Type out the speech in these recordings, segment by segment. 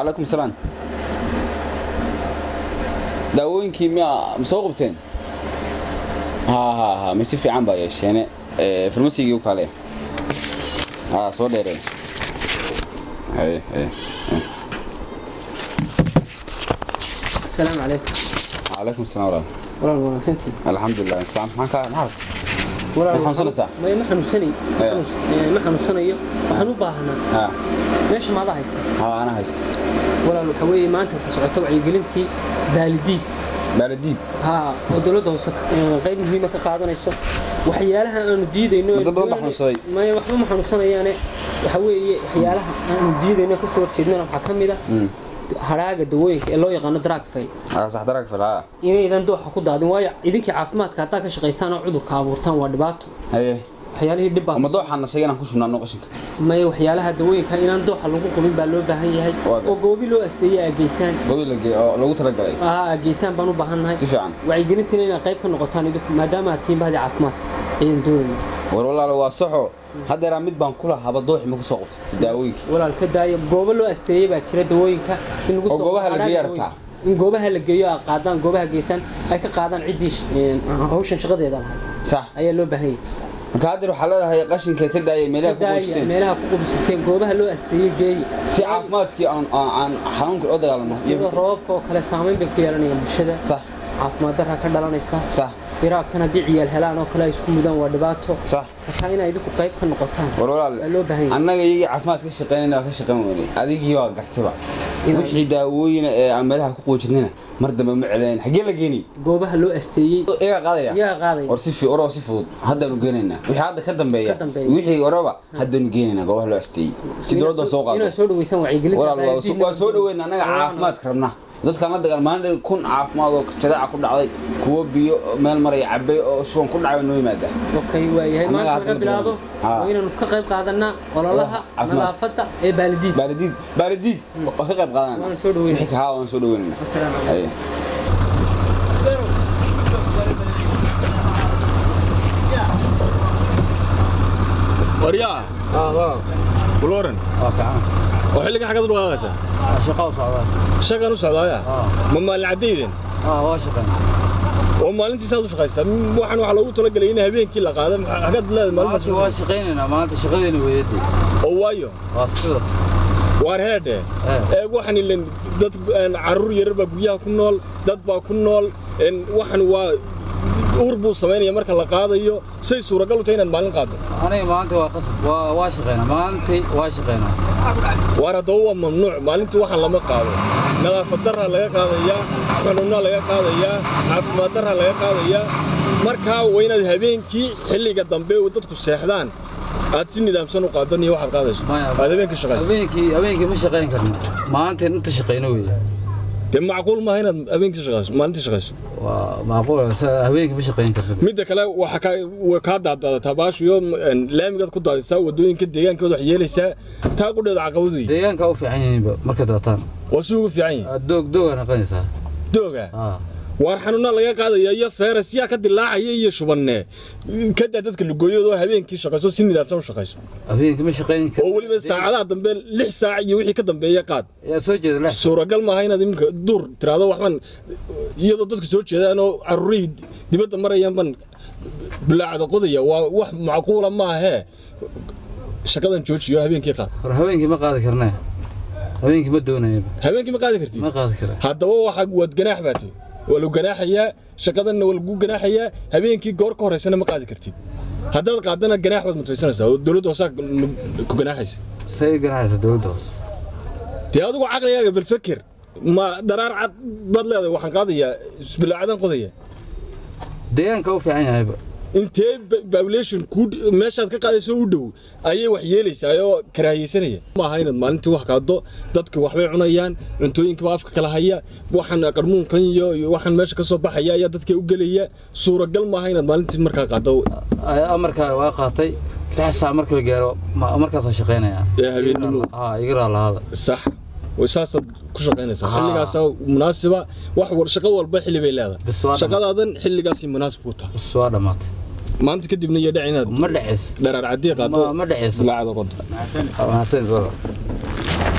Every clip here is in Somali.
calaykum salaam daawooyinkii miyaa ma soo qabteen ha ha ha ma si fiican baa yeesheene farmasigii u kale ha soo dheereen haye haye haye. السلام عليكم calaykum salaam walaal ولا wanaagsantii alxamdulilah fiican maxaan ka maxaa walaal Ma xanuunsanaysaa? ma ma xanuunsanay ma Eh. xanuunsan- eh, ma xanuunsanayo waxaan u baahanaa ha meesha maada haysta ha ana haysta walaal waxa weeye maanta waxa socota wacyigelintii baalidiid baaladiid haa oo dowladda hoose eh, qayb muhiima ka qaadanayso waxyaalaha aanu diidayno Dad badan baa xanuunsaday. maya waxba ma xanuunsanayaane waxa weeye waxyaalaha aanu diidayno ka soo horjeednana waxaa ka mid a hadhaaga dawooyinka ee loo yaqaano drug fail ha sax darag fil ha inaydan dooxa ku daadin waayo idinkii caafimaadka haddaa ka shaqaysaan oo cudurka abuurtaan waa dhibaato haye waxyaalihii dhib baa ama dooxaana sheega inaan ku shubnaano qashinka maya waxyaalaha dawooyinka inaan dooxa lagu qubin baa loo baahan yahay Waa gar- oo goobi loo asteeyay aa geysaan gobi la gee oo lagu talagalay aa aa geysaan baan u baahannahay si fiican wacyigelintiina inaad qayb ka noqotaan idinku maadaama aad tihiin bahdii caafimaadka ayaan doonayna war walaalo waa saxo haddeeraa mid baan kula haba dooxi ma ku soo qabtay daawooyinkii walaal ka daaya goobo loo asteeyey baa jira dawooyinka in lagu Oo soo goobaha la hadhaaga geeyo dawooyinka. rabtaa? in goobaha la geeyo aad qaadaan goobaha geysaan ay ka qaadaan ciddii sh- een, hawshan shaqadeeda lahayd sax ayaa loo baahan yahay marka haddeer waxaa leedahay qashinka ka daayay meelaha ka ku daaya qoojisteen meelaha ku qubi jirteen goobaha loo asteeyey geeya si caafimaadkii aan aan- aan xanuunka oo dagaalano iyadoo roobabka oo kale saameyn bay ku yeelanayaan bulshada sax caafimaad darra ka dhalanaysa sax biraabkan haddii ciyaal helaan oo kale ay isku mudaan waa dhibaato sax marka inaa idinku qayb ka noqotaan war walaal waa loo baahan yahay annaga iyagii caafimaad ka shaqeynayna waa ka shaqeyn weynay adigii waa gartayba Inay- wixii daawooyina ee aan meelaha ku qoojinayna mar dambe ma celayn xaggee la geeni goobaha loo asteeyey iyagaa qaadaya yaa qaadaya war si fi oraba si fudud haddaanu geenaynaa wixii hadda ka dambeeya Ka dambeeya. wixii oraba haddaanu geenaynaa goobaha loo asteeyey si dowladda soo qaado inaad soo dhaweysaan wacyigelinta walaal waa soo- baadiyihiina. waa soo dhaweyn annaga caafimaadka rabnaa dadkaan la dagaal maalin dheer kun caafimaad oo jadeeca ku dhacday kuwo biyo meel maraya cabay oo shuban ku dhacay noo yimaada okay waayahay Annaga maanta hadda laga bilaabo Haa. waa inaanu ka qayb qaadanaa ololaha Caafimaad. nadaafadda ee baalidiid baalidiid baalidiid waa ka qayb qaadanaa waana soo dhaweynaa wixii ka haa waan soo dhaweynaa asalaamu calaykum Haye. waryaa walwaran oo xilligan xaggaad u dhaqaaqaysaa shaqo u socdaa shaqan u socdaaya ma maalin caddayden waa shaqan oo maalintiisaad u shaqaysaa M- waxaan waxaa loogu talagelay in habeenkii la qaado maxaa- xaggaad leedahay maanta maalin waa shaqaynaynaa maanta shaqadeena weeyadii oo waayo waa sidaas waar heedhe Eh. ee waxaan ilan dad een, carruur yarar baa guryaha ku nool dad baa ku nool een, waxaan waa uur buu samaynaya marka la qaadayo say suuragal u tahay inaad maalin qaaddo aniga maanta waa qasab waa waa shaqaynaa maalintii waa shaqaynaa waar haddaba waa mamnuuc maalintii waxaan lama qaado nadaafad darraa laga qaadayaa xanuunnaa laga qaadayaa caafimaad darraa laga qaadayaa markaa waa inaad habeenkii xilliga dambe oo dadku seexdaan aad si nidaamsan u qaadan iyo waxaad qaadayso Maya. aad habeenkii shaqayso habeenkii habeenkii ma shaqayn karno maalintii inta shaqayno weeye dee macquul maaha inaad habeenkii shaqayso maalintii shaqayso waa macquul sa- habeenkii ma shaqayn karno midda kale waxaa kaa way kaa daadaadataa baashiyo een, laamigaad ku daadisaa wadooyinka deegaankooda wax yeelaysaa taa qudheeda caqabad wey deegaanka u fiican yihiinba marka daataan waa si ugu fiican yihin Aad doog dooga naqanaysaa dooga aa waar xanuunaa laga qaadaya iyo feeras yaa ka dilaacaya iyo shubanne kadaa dadka lugooyadoo habeenkii shaqayso si nidaamsan u shaqayso habeenkii ma shaqayn oo weliba saacadaha dambe lix saac iyo wixii ka dambeeya qaad yaa soo jeeda lex suuragal maaha inaad iminka duur tiraado waxban iyadoo dadka soo jeedaan oo carruurihii dibadda marayaan ban bilaacda qodaya waa wax macquula maahee shaqadan joojiyo habeenkii qaad war habeenkii ma qaadi karnaa habeenkii ma doonayaba habeenkii ma qaadi kartid ma qaadi karaa haddaba waxa waad ganaax baati waa lagu ganaaxayaa shaqadanna waa lagu ganaaxayaa habeenkii goor ka horeysana ma qaadi kartid haddaad qaadana ganaax baad mutaysanaysaa oo dowladda hoosaa ku ganaaxaysa say ganacaysa dowladda hoose dee adigu caqligaaga bal feker ma dharaar cad baad leedahay waxaan qaadayaa isbilaacadan qodaya deegaanka u fiican yahayba intee population ku meeshaad ka qaadayso u dhow ayay wax yeelaysaa oo karaahiyeysanaya maaha inaad maalintii wax qaado dadka waxbay cunayaan cuntooyinka baa afka kala haya waxaan qarmuunkan iyo iyo waxaan meesha ka soo baxaya ayaa dadka u gelaya suuragal maaha inaad maalintii markaa qaado Ay- amarkaa waa qaatay lix saac marka la gaaro ma- markaasaan shaqaynayaa Ee, habeenimo. haa iga raalahaada sax way saasaad ku shaqaynaysaa Haa. xilligaasaa munaasiba wax war shaqo walba xilli bay leedahay Bis waa shaqadaadan xilligaasay munaasib ku tahay bas waa dhammaatay maanta kadibna iyo dhac inaad ma dhexaysa dharaar cadii qaado ma ma dhexaysa bilaacda qodo mahadsanid walaal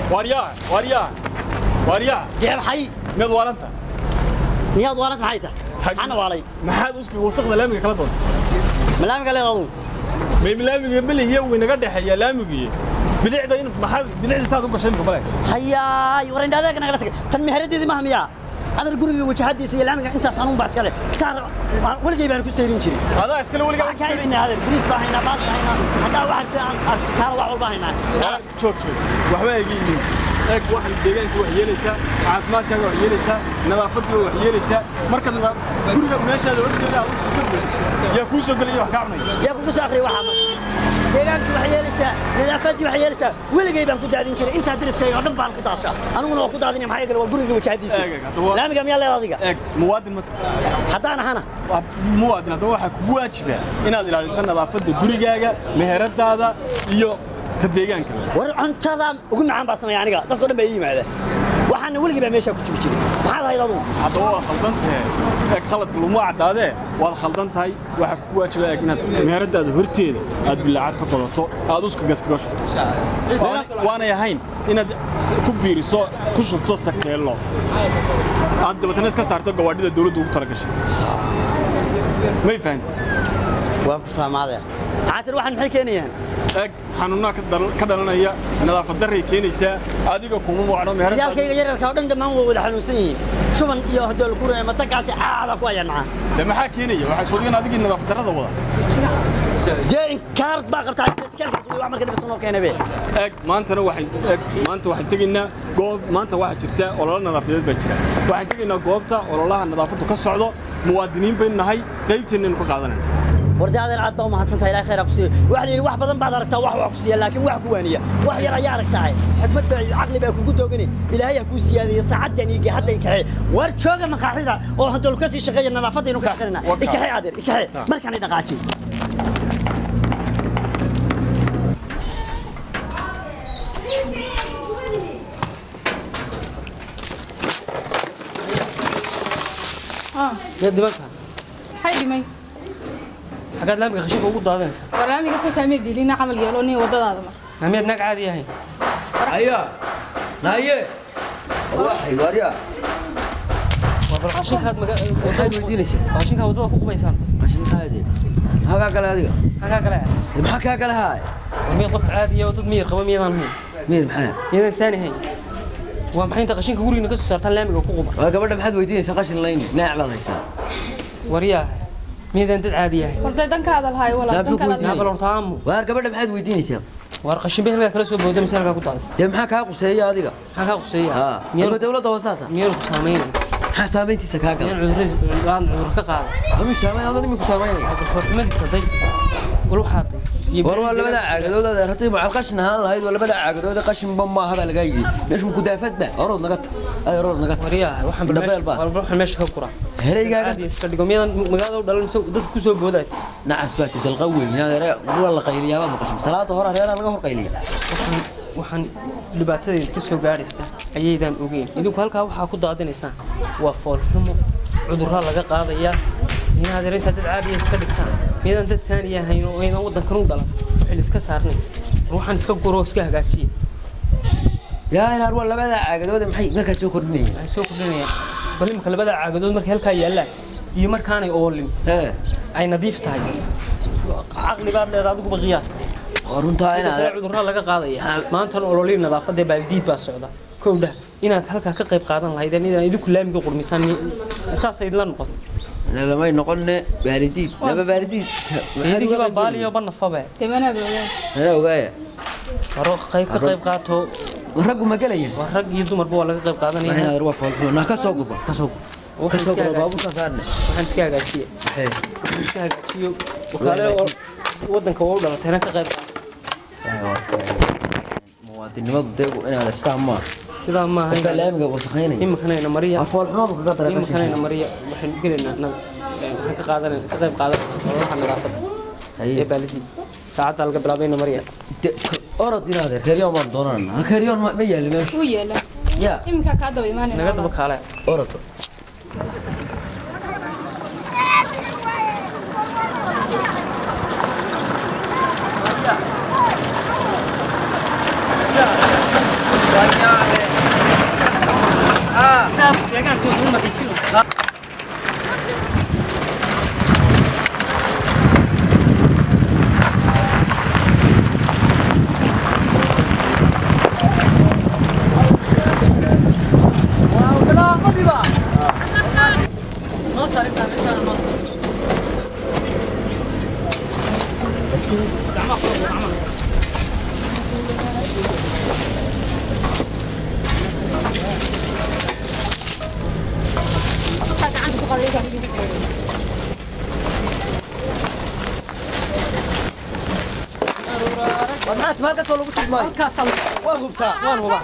waaryaa waaryaa waaryaa dee maxay mid waalanta miyaad waalad maxay tahay maxaana waalay maxaad uski wasaqda laamiga kala doonta malaamika leed adu may laamiga belihiya way naga dhexeeya laamigii bidixda in maxaad bidixda saad u gashay imika male hayaay war indhadeega nagala tagay tan meheradeedii maha miyaa adar guriga wajahadiisa iyo laamiga intaas anuun baa iskale saar weligay baan ku sayrin jirin adaa iskale weligaa waxaan kaa iibinaa adeer bariis baa haynaa baas baa haynaa haddaa wax aragtay aan aragti kaala wax walba haynaa joog joog waxba eegi yihiin eeg waxaan deegaanka wax yeelaysaa caafimaadkaaga wax yeelaysaa nadaafadda wax yeelaysaa marka guriga meeshaada horteeda aad usku gurbayso yaa kuu soo gelaya wax kaa cunaya yaa kugu soo akhriyay waxaa marka deegaankii waxay yeelaysaa nadaafaddii waxay yeelaysaa weligay baan ku daadin jiray intaa dariskayga oo dhan baan ku daadshaa aniguna waa ku daadinaya maxaa yeele waa guriga wajahadiisa Eeg, eeg, haddaba- laamiga miyaa leed adiga eeg muwaadin ma tahay haddaan ahana muwaadin haddaba waxaa kugu waajiba inaad ilaaliso nadaafadda gurigaaga meheradaada iyo ka deegaanka war cuntada ugu macaan baa sameeya aniga dadkao dhan baa ii yimaada waxaana weligii baa meeshaa ku jibi jiray maxaad ahayd adugu haddaba waad khaldan tahay eeg khaladka laguma caddaadee waad khaldan tahay waxaa kugu waajiba eeg inaad meheradaada horteeda aad bilaacad ka qodato aad uska gaskaga shubto Waana- waanay ahayn inaad s- ku biiriso ku shubto sakeello aad dabatana iska saarto gawaadhida dawladdu ugu talagashay may fahantay waan ku fahmaadaya caatir waxaan maxay keenayaan eeg xanuunnaa ka dal- ka dhalanaya nadaafad darray keenaysaa adiga kuma muucno meheradaada ciyaalkayga yararka oo dhan dhammaan waa wada xanuunsan yihiin shuban iyo haddoo lagu reema tagaasi caada ku ayaan macaan de maxaa keenaya waxaa soo dhigan adigii nadaafad darrada wada dee inkaar baa qabtaa iskaalkaas wey wax marka dhibata noo keenay be eeg maantana waxay eeg maanta waxaan tegaynaa goob maanta waxaa jirta ololo nadaafadeed baa jira waxaan tegaynaa goobta ololaha nadaafaddu ka socdo muwaadiniin baynu nahay qaybteennaynu ka qaadanayna wardi adeer aad baa u mahadsantahay ilaahay khayr ha ku siiyo waxa la yidhi wax badan baad aragtaa wax waa ku siiya laakiin wax ku waaniya wax yar ayaa aragtahay xikmad baa iyo caqli baa kugu doogani ilaahay ha kuu siyaadiyo saacaddan iyo hadda ikaxee war jooga maqaaxida oo haddoo ka sii shaqeeya nadaafadaynu ka shaqeynaa Waka. ikaxee adeer ikaxee markaan dhaqaajiyo miyaad dhimanka maxay dhimay xaggaad laamiga khashinka ugu daadanaysa barnaamijka ka kaamee dilina camal yeelo nin wadadaada mar maa miyaad naag caadi ahayn ayaa naye waxay waaryaa waa bal khashinkaad maga- maxaad weydiinaysaa khashinkaa waddada ku qubaysaan qashin maxaade maxaa kaa gale adiga maxaa kale ah Dee maxaa kaa gale haay waa miyaad qof caadiya oo dad miyir qaba miyadaan ahayn miyad maxaa miyadaan saani ahayn waa maxay inta qashinka gurigiina ka soo saartaan laamiga ku quba waa gabadha maxaad weydiinaysaa qashin layni naac baad haysaa waryaa miyadaan dad caadi ahayn hortay dankaada lahaay walaa Yaa, muxuu dankaada ku yaa lahaay bal horta aamu waar gabadha maxaad weydiinaysaa waar qashin bay halkaa kala soo booda mise halkaa ku daadaysa dee maxaa kaa quseeya adiga maxaa kaa quseeya haa miyaan ama dawladda hoosaata miyaan ku saamaynay maxaa saamayntiisa kaa gala miyaan cudurro aan cudur ka qaada amuu saamayn adad iminku saamaynaya garsoorxumadiisa day wal waxaaday iyo war waa labada caagadood adeer haddii macal qashin ahaan lahayd waa labada caagadood qashinba maaha baa lagaa yidhi meeshu kudaafad ba orood naga ta adeer orood naga ta waryaa waxaan bal Dabeel baa. meesha- walba waxaan meesha ka gura hereygaaga caadi iska dhigo miyadaan magaalada u dhalan mise dadka ku soo boodaati nacas baa ti dalqa weyn adeer waa la qayliyaa baad maqashin salaada hore reeraa laga hor qayliya waxaan waxaan dhibaatadeeda ka soo gaadhaysa ayaydaan ogeyn idinku halkaa waxaa ku daadinaysaan waa foolxumo cudurraa laga qaadayaa inaad yar intaad dad caadiya iska dhigtaan miyadaan dad saaniya ahayn oo aydan waddankan u dhalan xil iska saarnayn war waxaan iska guro oo iska hagaajiya yaa inaar waa labada caagadood maxay markaas soo kordhinayaan waxay soo kordhinayaan bal imika labada caagadood markay halkaa yaallaan iyo markaanay oolin ee ay nadiif tahay caqli baad leedahay adiguba qiyaasta waa runtaa Sidoo kale inaad cudurraa laga qaadaya maantana ololii nadaafadda baaldiid baa socda kowdha inaad halkaa ka qayb qaadan lahaydeen inaan idinku laamiga qurmisaan saasay la noqon nagamay noqonne baaridiid laba baaridiid idinkii baa baaliyo banafabe demanaa boogaa mana ogaaya waro qayb ka qayb qaato raggu ma gelayaan waa rag iyo dumarba waa laga qayb qaadanaya inaad waa foolxumo naa ka soo gubo ka soo gubo ka soo gubo baabuurka saarne waxaan iska hagaajiye maxay waxaan iska hagaajiyo wakaale oo waddanka waa u dhalatayna ka qayb qaato muwaadinimadu dee inaad istaan maa sidaa maaha qofka laamiga wasakhaynaya imikanayna mariya waa foolxumadu kaga dara imikanayna mariya waxaynu gelaynaa na- eh, waxaan ka qaadanayna ka qayb qaadanayna ololaha nadaafadda ee haye baalidii saacadda laga bilaabayna mariya orod inaad keryoon baan doonana keryoon ma yaali meesha wuu yeelaa ya iminkaa kaa daba imaanayna naga daba kaale orod Waa maanta maalkaas oo lagu sugmaayo halkaasaan waa hubtaa waan hubaa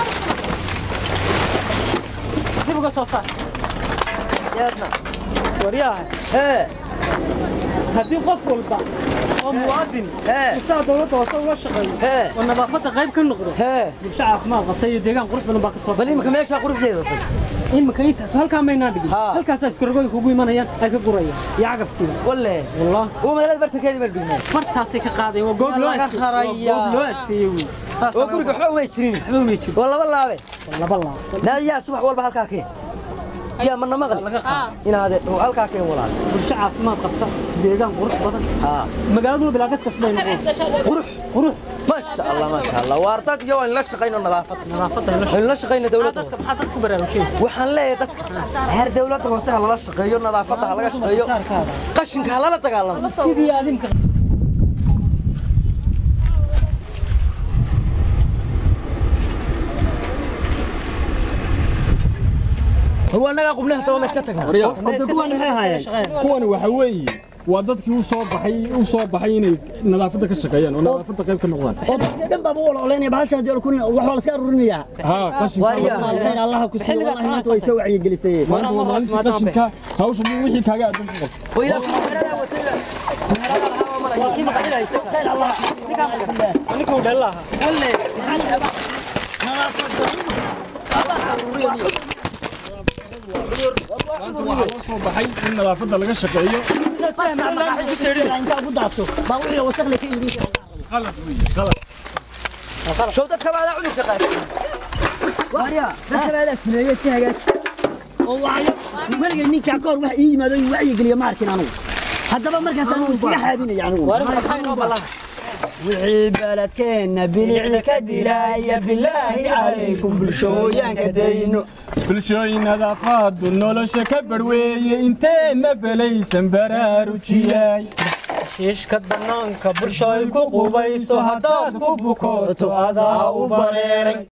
dib uga soo saar yaadna waryaha hee haddii qof walba oo muwaadin Hee. isaa dowladda hoose ula shaqeeyo hee oo nadaafadda qayb ka noqdo hee bulsho caafimaad qabta iyo deegaan qurux badan baa ka soo bal imika meeshaa quruxdeeda tag imika intaas halkaa maynaa dhigin Haa. halkaasaa iskarogooyinka ugu imanayaan ay ka gurayaan iyo cagaftiida walle wallah uu magaalada bartankeedii baan dhignay fartaasay ka qaadayaan waa goob Waa loo laga asteeyey waa rarayaa. goob loo asteeyey wey oo guriga waxba umay jirin waxba umay jiro waa laba laabe waa laba laab naa yaa subax walba halkaa keen yaa mana maqli laga qaado inaade oo halkaa keen walaal bulsho caafimaad qabta deegaan qurux badan haa magaaladuna bilaa gaska siday noqon qurux qurux maasha allah maasha allah waar dad iyo waan la shaqayno nadaafad nadaafadda ila waan la shaqayno dawladda dadka hoose maxaa dadku baraarujinaysa waxaan leeyahay dadka heer dawladda hoose ha lala shaqeeyo nadaafadda ha laga shaqeeyo qashinka ha lala dagaalamo sidii adinka hor waa nagaa qubnaha sabama iska tagnaa kuwan maxay ahaayeen kuwani waxa weeye waa dadkii u soo baxay u soo baxay inay nadaafadda ka shaqeeyaan oo nadaafadda qayb ka noqdaan oo dadka dhan baa u ololaynaya bahasha dee kun wax waa la iska ururinayaa haa qashinka Waaryaa. khayr allah ku siiyo wallahi maanta way soo wacyigelisay maanta waa maalintii qashinka hawsha wixii kaaga aadan ku qabto oo ilaa meherada watayda meherada lahaa oo maraya kii maqadinaysa khayr allah ninka uu dhalin lahaa walle maanta waxaa loo soo baxay in nadaafadda laga shaqeeyo inta ugu daadso baa wixii wasakhle ka iibin qalad weeye qalad show dadka baadaa cudurka qaata waaryaa dadka baadaa suneeye si hagaaj oo waayo weligay ninkaa ka hor wax ii yimaado ii wacyigeliya ma arkin anugu haddaba markaas anigu iskaga xaadinaya anigu maxaa inoo ballan wixii baladkeenna bilicda ka dilaya bilaahi calaykum bulshooyaanka dayno bulshooyin nadaafadu nolosha ka barweeye inteenna belaysan baraarujiyay shiishka bannaanka bulsho ay ku qubayso haddaad ku bukooto adaa u bareeray